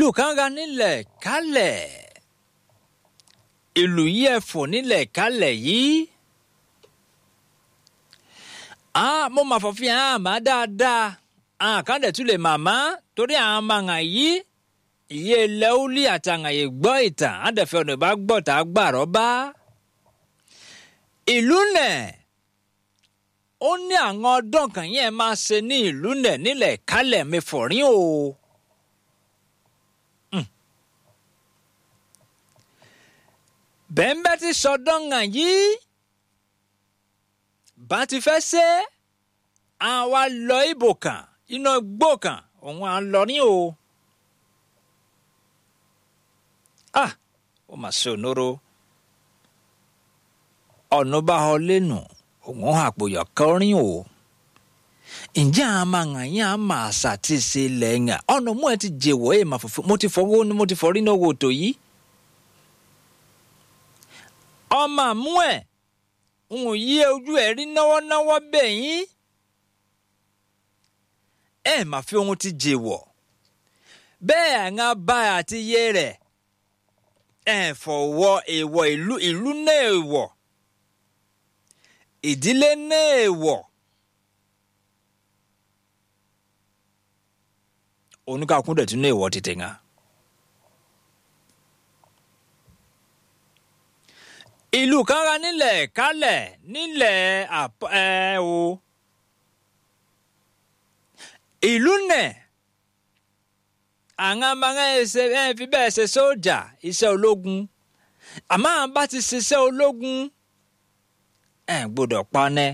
ìlú kan ra nílẹ̀ kálẹ̀ ìlú yìí ẹ̀fọ́ nílẹ̀ kálẹ̀ yìí ah mo máa fọ̀fin hàn má dáadáa àwọn kan dẹ̀ tún lè màmá torí àwọn màngà yìí ìyé lẹ́wọ́lì àtàngàyè gbọ́ ìtàn àdẹ̀fẹ́ ọ̀nà ìbá gbọ́ tá a gbàrọ̀ bá ìlú nẹ̀ ó ní àwọn ọdún kan yẹn máa ṣe ní ìlú nẹ̀ nílẹ̀ kálẹ̀ mi fọ̀rín o. bẹ́ẹ̀ ti sọdọ́ ǹgàn yìí bá ti fẹ́ ṣe àwa lọ ibò kan iná gbó kan òun à ń lọ ní o. ah ó mà ṣe ònóró ọ̀nà bá họ lẹ́nu òun àpòyọ̀ kọrin o. ǹjẹ́ àwọn máa ń yàn án máa ṣàtìṣe lẹ́yìn ọ̀nà mú ẹ ti jẹ̀wọ́ ẹ̀ máa fọ̀fọ̀ mo ti fọwọ́ ni mo ti fọ́ rí náà wò tó yìí. ọmọ àmú ẹ̀ ń yí ojú ẹ̀ rí náwọ́náwọ́ bẹ́ẹ̀ yín. ẹ máa fi ohun ti jẹ̀wọ́ bẹ́ẹ̀ àwọn bá àti yé rẹ̀ ẹ fọwọ́ èèwọ̀ ìlú ìlú náà èèwọ̀ ìdílé náà èèwọ̀ oníkàkùn dẹ̀ tún náà èèwọ̀ tètè ŋà. ìlú kan ra nílẹ̀ kálẹ̀ nílẹ̀ ẹ̀ o ìlú nẹ̀ àwọn amára ẹsẹ̀ ẹ̀ fi bẹ́ẹ̀ ṣe sójà iṣẹ́ ológun àmọ́ àwọn bá ti ṣiṣẹ́ ológun ẹ̀ gbọ́dọ̀ panẹ́.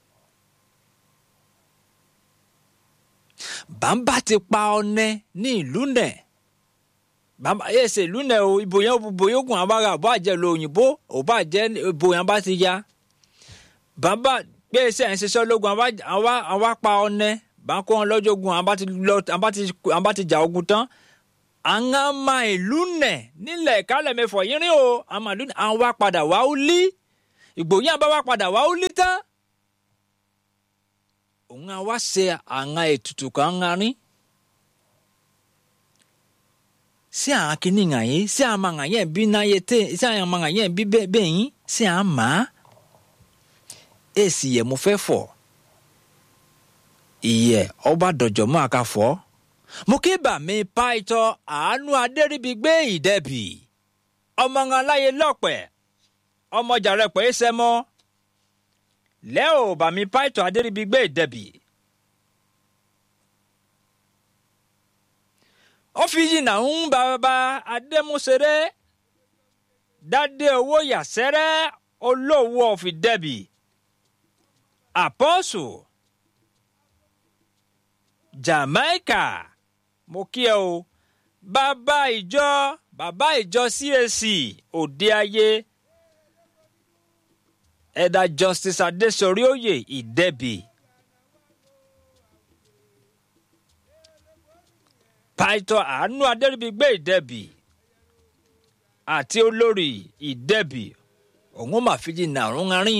bàbá ti pa ọ̀nẹ́ ní ìlú nẹ̀ bàbá yẹ ṣe ìlú nẹ̀ o ìbò yẹn ìbò yóò gùn àbára àbọ̀ àjẹ́ lo òyìnbó òbá àjẹ́ ìbò yẹn bá ti ya bàbá pé iṣẹ́ ẹ̀ ń ṣiṣẹ́ ológun àwa pa ọ̀nẹ́ bá kó wọn lọ́jọ́ ogun àbá ti jà ogun tán àwọn ọmọ ìlú nẹ̀ nílẹ̀ kálẹ̀ mẹ́fọ̀ yín rí o àwọn ìlú nẹ̀ àwọn wá padà wá ó lí ìgbòyìn àbá wá padà wá ó lí tán òun á wá ṣe àwọn ètùtù kan ń rin sí àwọn akíní ngàn yìí sí àwọn ngàn yẹn bí náyé tẹ sí àwọn ngàn yẹn bí bẹ́ẹ̀ yín sí àwọn màá èsì yẹ mo fẹ́ fọ̀ ìyẹ ọba dọ̀jọ̀ mọ́ àkàfọ́ mo kí bà mí pàìtọ́ àánú adéríbigbé ìdẹ́bì ọmọ ńlá láyé lọ́pẹ̀ ọmọjà rẹ̀ pé sẹ́mọ́ lẹ́ ò bà mí pàìtọ́ adéríbigbé ìdẹ́bì. ọ́fíìsì náà ń bàbá adémúṣeré dádé owó yàsẹ́rẹ́ olówó ọ̀fìdẹ́bì àpọ́sù jamaica mo kí ẹ o bàbá ìjọ bàbá ìjọ cac òde ayé ẹ̀dà justice adésórí òye ìdẹ́bì pàìtọ́ àánú adẹ́rìbígbé ìdẹ́bì àti olórí ìdẹ́bì òun mà fi jìnnà àrùn arín.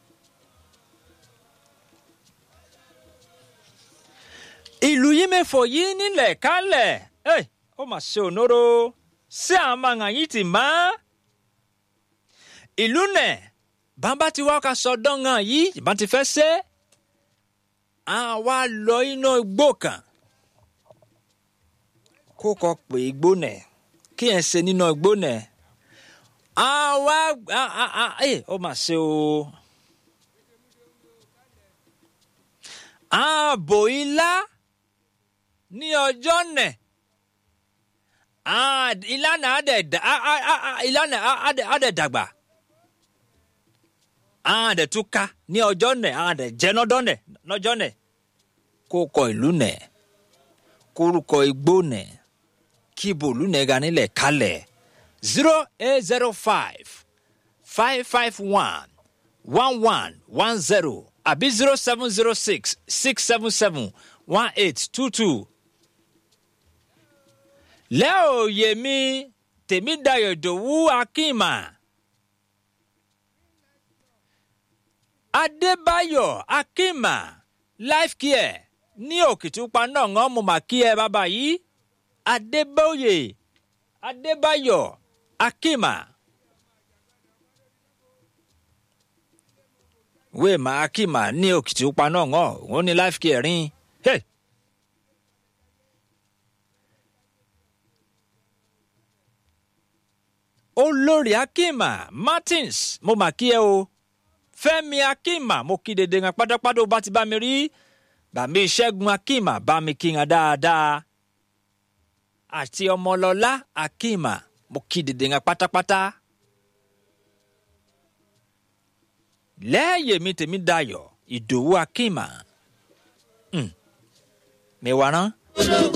ìlú yìí mẹ́fọ̀ yìí nílẹ̀ kálẹ̀ ẹ̀ ó mà ṣe ònóró sí àwọn àgàn yìí ti má. ìlú nẹ̀ bàbá tí wàá ka sọ dángan yìí ìbá ti fẹ́ ṣe àwa lọ iná igbó kan kó kọ pé igbó nẹ̀ kí ẹ̀ ṣe nínú igbó nẹ̀ àwa ẹ̀ ó mà ṣe o. ààbò ilá ní ọjọ́ nẹ̀ ìlànà ìlànà àdẹ̀dàgbà àdẹ̀túká ní ọjọ́ nẹ̀ àdẹ̀jẹ́ lọ́dọ́ nẹ̀ lọ́jọ́ nẹ̀ kó kọ ìlú nẹ̀ kórúkọ igbó nẹ̀ kí ibo ìlú nẹ̀ ga nílẹ̀ kalẹ̀ zero eight zero five five five one one one one zero àbí zero seven zero six six seven seven one eight two two lẹ́òye mi tèmídayọ̀ ìdòwú akínmà adébáyọ̀ akínmà life care ní òkìtúpa náà ń mú mà kí ẹ bàbá yìí adébóyè adébáyọ̀ akima wéèmà akima ní òkìtì pupa náà ngọ́ òun ní life care rin hey. olórí akima martins mo mà kí ẹ o fẹ́mi akima mo kí dédé ŋan pátápátá ó bá ti bá mi rí bàmí ṣẹ́gun akima bá mi kí ŋan dáadáa àti ọmọlọlá akima mo kí dédé ŋan pátápátá. lẹ́yìn mi tèmi dayọ̀ ìdòwú akima mi wà rán.